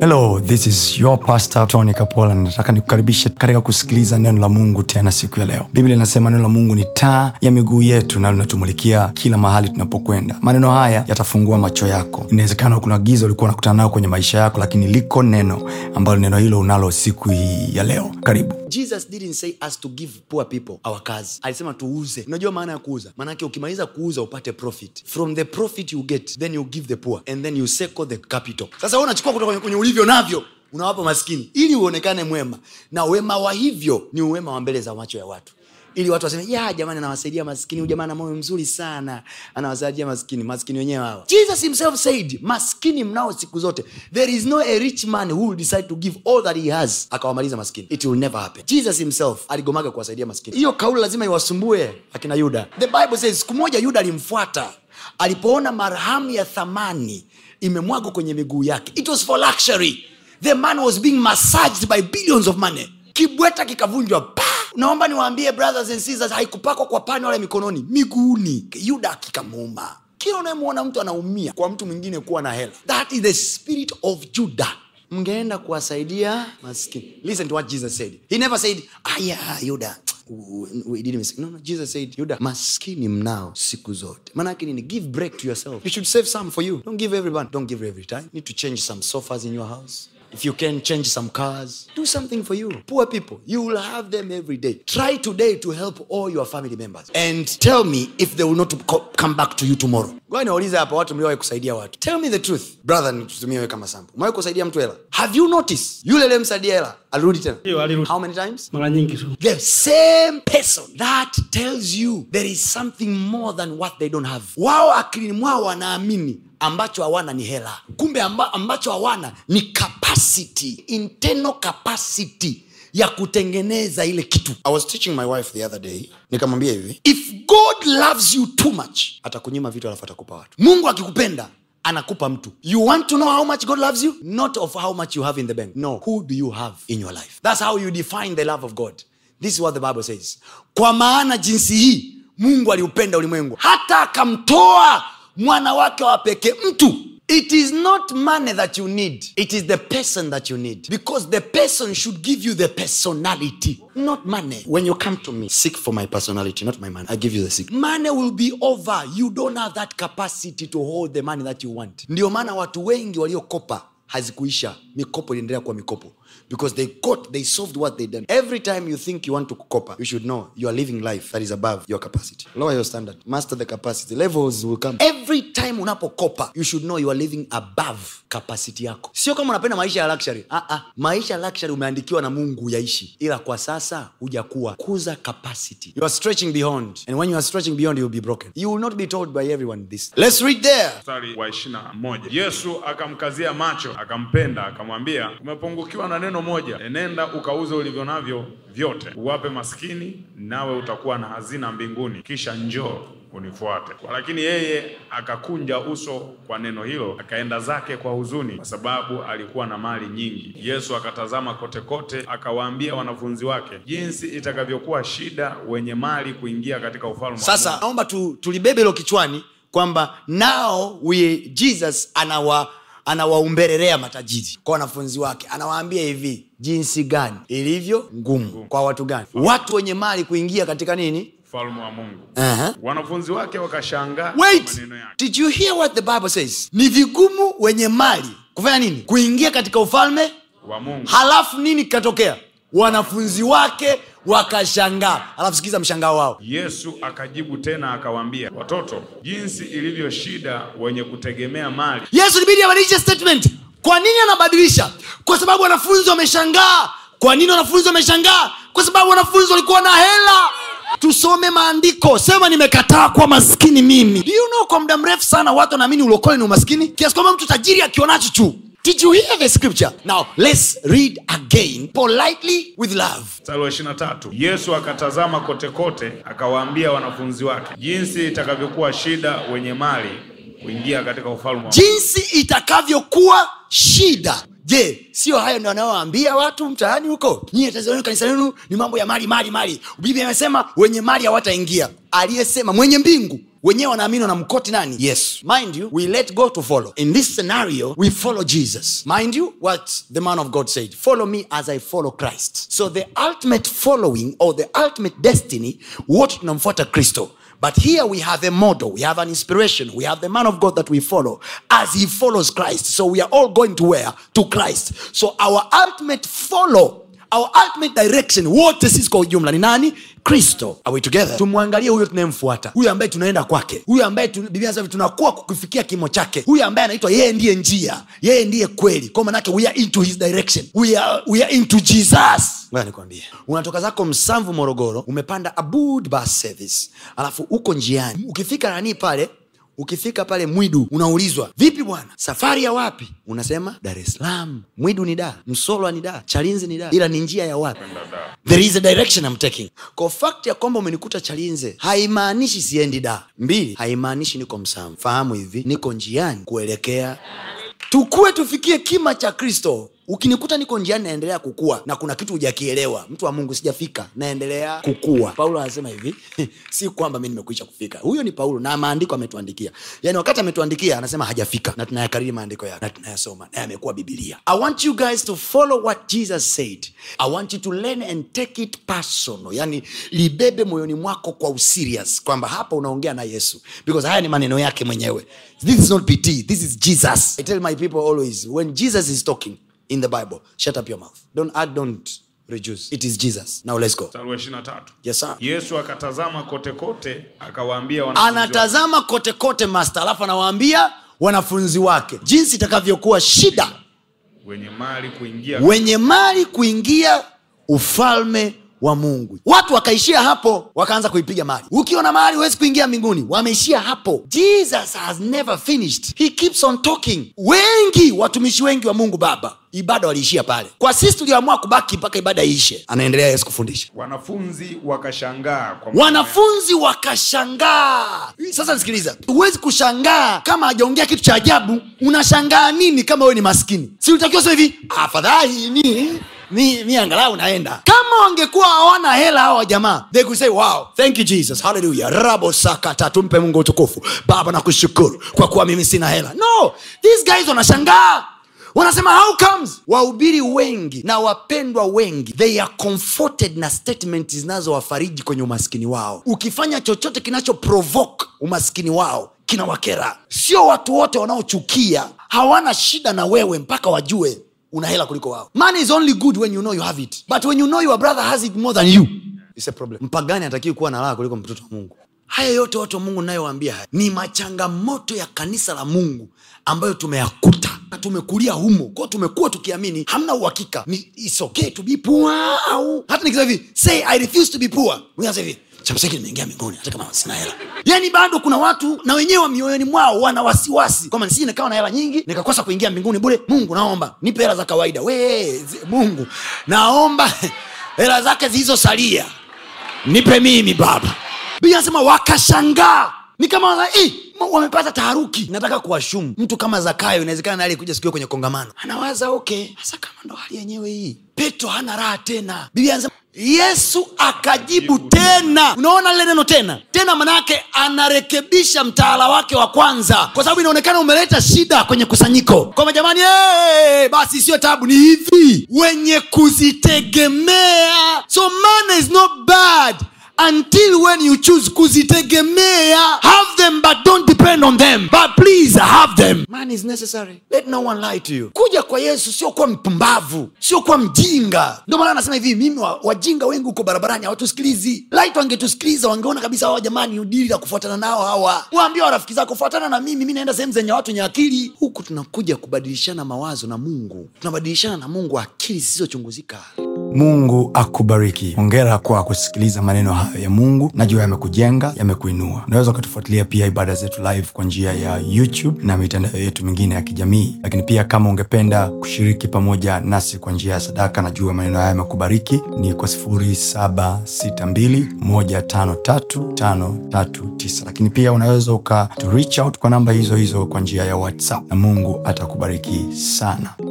hello this is your pastor tony kapola nataka nikukaribishe katika kusikiliza neno la mungu tena siku ya leo biblia inasema neno la mungu ni taa ya miguu yetu na linatumulikia kila mahali tunapokwenda maneno haya yatafungua macho yako inawezekana kuna giza ulikuwa unakutana nayo kwenye maisha yako lakini liko neno ambalo neno hilo unalo siku hii ya leo karibu jesus didn't say us to give poor people our kazi alisema tuuze unajua maana ya kuuza maanake ukimaliza kuuza upate profit from the profit you get then you give the poor and then you circle the capital sasa wewe unachukua kutoka kwenye- kwenye ulivyo navyo unawapa maskini ili uonekane mwema na wema wa hivyo ni uwema wa mbele za macho ya watu ili watu waseme ya jamani anawasaidia maskini huyu jamaa ana moyo mzuri sana anawasaidia maskini maskini wenyewe hawa jesus himself said maskini mnao siku zote there is no a rich man who will decide to give all that he has akawamaliza maskini it will never happen jesus himself aligomaga kuwasaidia maskini hiyo kauli lazima iwasumbue akina yuda the bible says siku moja yuda alimfuata alipoona marhamu ya thamani imemwagwa kwenye miguu yake it was for luxury the man was being massaged by billions of money kibweta kikavunjwa pa naomba niwaambie brothers and sisters haikupakwa kwa pani wala mikononi miguuni yuda kikamuuma kila unayemwona mtu anaumia kwa mtu mwingine kuwa na hela that is the spirit of judah mngeenda kuwasaidia maskini listen to what jesus said he never said aya yuda we didn't miss. No, no, jesus said yuda maskini mnao siku zote maanake nini give break to yourself you should save some for you don't give everyone don't give every time you need to change some sofas in your house if you can change some cars do something for you poor people you will have them every day try today to help all your family members and tell me if they will not co- come back to you tomorrow Ngoja niwaulize hapa watu mliowahi kusaidia watu tell me the truth brother nitutumie wewe kama sample umewahi kusaidia mtu hela have you noticed yule aliyemsaidia hela alirudi tena Ndio, alirudi. how many times mara nyingi tu the same person that tells you there is something more than what they don't have wao akilini mwao wanaamini ambacho hawana ni hela kumbe amba, ambacho hawana ni capacity internal capacity ya kutengeneza ile kitu i was teaching my wife the other day nikamwambia hivi if god loves you too much atakunyima vitu alafu atakupa watu mungu akikupenda anakupa mtu you want to know how much god loves you not of how much you have in the bank no who do you have in your life that's how you define the love of god this is what the bible says kwa maana jinsi hii mungu aliupenda ulimwengu hata akamtoa mwana wake wa pekee mtu it is not money that you need it is the person that you need because the person should give you the personality not money when you come to me seek for my personality not my money i give you the seek money will be over you don't have that capacity to hold the money that you want ndio maana watu wengi waliokopa hazikuisha mikopo iliendelea kuwa mikopo because they got they solved what they done every time you think you want to kukopa you should know you are living life that is above your capacity lower your standard master the capacity levels will come every time unapokopa you should know you are living above capacity yako sio kama unapenda maisha ya luxury ah, ah. maisha ya luxury umeandikiwa na mungu yaishi ila kwa sasa hujakuwa kuza capacity you are stretching beyond and when you are stretching beyond you will be broken you will not be told by everyone this let's read there mstari wa ishirina moja yesu akamkazia macho akampenda akamwambia umepungukiwa na neno moja enenda ukauze ulivyo navyo vyote uwape maskini nawe utakuwa na hazina mbinguni kisha njoo unifuate lakini yeye akakunja uso kwa neno hilo akaenda zake kwa huzuni kwa sababu alikuwa na mali nyingi yesu akatazama kote kote akawaambia wanafunzi wake jinsi itakavyokuwa shida wenye mali kuingia katika ufalme wa sasa naomba tu, tulibebe hilo kichwani kwamba nao we jesus anawa anawaumbererea matajiri kwa wanafunzi wake anawaambia hivi jinsi gani ilivyo ngumu kwa watu gani watu wenye mali kuingia katika nini ufalme wa mungu uh-huh. wanafunzi wake wakashangaa kwa wait maneno yake did you hear what the bible says ni vigumu wenye mali kufanya nini kuingia katika ufalme wa mungu halafu nini kikatokea wanafunzi wake wakashangaa halafu sikiza mshangao wao yesu akajibu tena akawaambia watoto jinsi ilivyo shida wenye kutegemea mali yesu libidi abadilishe statement kwa nini anabadilisha kwa sababu wanafunzi wameshangaa kwa nini wanafunzi wameshangaa kwa sababu wanafunzi walikuwa na hela tusome maandiko sema nimekataa kuwa maskini mimi Do you know kwa muda mrefu sana watu wanaamini ulokole ni umaskini kiasi kwamba mtu tajiri akionacho tu did you hear the scripture now let's read again politely with love mstari wa ishirina tatu yesu akatazama kote kote akawaambia wanafunzi wake jinsi itakavyokuwa shida wenye mali kuingia katika ufalme wa jinsi itakavyokuwa shida je sio hayo ndio anayoambia watu mtaani huko nyie tazameni kanisa lenu ni mambo ya mali mali mali biblia imesema wenye mali hawataingia aliyesema mwenye mbingu wenyewe wanaamini wanamkoti nani yesu mind you we let go to follow in this scenario we follow jesus mind you what the man of god said follow me as i follow christ so the ultimate following or the ultimate destiny wote tunamfuata kristo But here we have a model, we have an inspiration, we have the man of God that we follow as he follows Christ. So we are all going to where? To Christ. So our ultimate follow, our ultimate direction, wote sisi kwa ujumla ni nani? Kristo. Are we together? Tumwangalie huyo tunayemfuata, huyo ambaye tunaenda kwake, huyo ambaye tu, Biblia inasema tunakuwa kukifikia kimo chake, huyo ambaye anaitwa yeye ndiye njia, yeye ndiye kweli. Kwa maanake we are into his direction, we are, we are into Jesus. Ngoja nikwambie, unatoka zako Msamvu Morogoro, umepanda Abud bus service, alafu uko njiani, ukifika nani pale ukifika pale mwidu unaulizwa vipi bwana safari ya wapi unasema dar es salaam mwidu ni da msolwa ni da chalinzi ni da ila ni njia ya wapi there is a direction I'm taking kwa fact ya kwamba umenikuta chalinze haimaanishi siendi da mbili haimaanishi niko msamu fahamu hivi niko njiani kuelekea tukue tufikie kima cha kristo ukinikuta niko njiani naendelea kukua na kuna kitu hujakielewa mtu wa mungu sijafika naendelea kukua paulo anasema hivi si kwamba mi nimekwisha kufika huyo ni paulo na maandiko ametuandikia yaani wakati ametuandikia anasema hajafika na tunayakariri maandiko yake na tunayasoma naye amekuwa bibilia i want you guys to follow what jesus said i want you to learn and take it personal yani libebe moyoni mwako kwa userious kwamba hapa unaongea na yesu because haya ni maneno yake mwenyewe this is not pt this is jesus i tell my people always when jesus is talking in the bible shut up your mouth don't add don't reduce it is jesus now let's go mstari wa ishirini na tatu yes sir yesu akatazama kote kote akawaambia wanafunzi wake, anatazama kote kote master alafu anawaambia wanafunzi wake jinsi itakavyokuwa shida wenye mali kuingia wenye mali kuingia ufalme wa mungu watu wakaishia hapo wakaanza kuipiga mali ukiwa na mali huwezi kuingia mbinguni wameishia hapo jesus has never finished he keeps on talking wengi watumishi wengi wa mungu baba ibada waliishia pale kwa sisi tulioamua kubaki mpaka ibada iishe anaendelea yesu kufundisha wanafunzi wakashangaa kwa maneno wanafunzi wakashangaa sasa nisikiliza huwezi kushangaa kama hajaongea kitu cha ajabu unashangaa nini kama wewe ni maskini si ulitakiwa sema hivi afadhali mi mi, mi angalau naenda kama wangekuwa hawana hela hawa jamaa they could say wow thank you jesus hallelujah rabo sakata tumpe mungu utukufu baba nakushukuru kwa kuwa mimi sina hela no these guys wanashangaa wanasema how comes wahubiri wengi na wapendwa wengi they are comforted na statement zinazowafariji kwenye umaskini wao ukifanya chochote kinacho provoke umaskini wao kinawakera sio watu wote wanaochukia hawana shida na wewe mpaka wajue una hela kuliko wao money is only good when you know you have it but when you know your brother has it more than you It's a problem mpagani hatakiwi kuwa na raha kuliko mtoto wa mungu haya yote watu wa mungu nayowaambia haya ni machangamoto ya kanisa la mungu ambayo tumeyakuta na tumekulia humo kwao tumekuwa tukiamini hamna uhakika ni it's okay to be poor au hata nikisema hivi say i refuse to be poor Mwingine anasema hivi cha msingi nimeingia mbinguni hata kama sina hela yaani bado kuna watu na wenyewe mioyoni mwao wana wasiwasi kwamba nisije nikawa na hela nyingi nikakosa kuingia mbinguni bure mungu naomba nipe hela za kawaida we zi- mungu naomba hela zake zilizosalia nipe mimi baba biblia anasema wakashangaa ni kama wana- "Eh, ma- wamepata taharuki nataka kuwashumu mtu kama zakayo inawezekana naye alikuja sikio kwenye kongamano anawaza okay hasa kama ndo hali yenyewe hii petro hana raha tena biblia anasema yesu akajibu tena unaona lile neno tena tena manayake anarekebisha mtaala wake wa kwanza kwa sababu inaonekana umeleta shida kwenye kusanyiko kwamba jamani hey, basi sio tabu ni hivi wenye kuzitegemea so money is not bad until when you choose kuzitegemea have them but don't depend on them but please have them man is necessary let no one lie to you kuja kwa yesu sio kuwa mpumbavu sio kuwa mjinga ndio maana anasema hivi mimi wa- wajinga wengi huko barabarani hawatusikilizi light wangetusikiliza wangeona kabisa hawa jamani udili la kufuatana nao hawa waambia warafiki zako fuatana na mimi mi naenda sehemu zenye watu wenye akili huku tunakuja kubadilishana mawazo na mungu tunabadilishana na mungu akili zisizochunguzika mungu akubariki hongera kwa kusikiliza maneno hayo ya mungu najua yamekujenga yamekuinua unaweza ukatufuatilia pia ibada zetu live kwa njia ya youtube na mitandao yetu mingine ya kijamii lakini pia kama ungependa kushiriki pamoja nasi kwa njia ya sadaka najua maneno haya yamekubariki ni kwa 762153539 lakini pia unaweza uka to reach out kwa namba hizo hizo kwa njia ya whatsapp na mungu atakubariki sana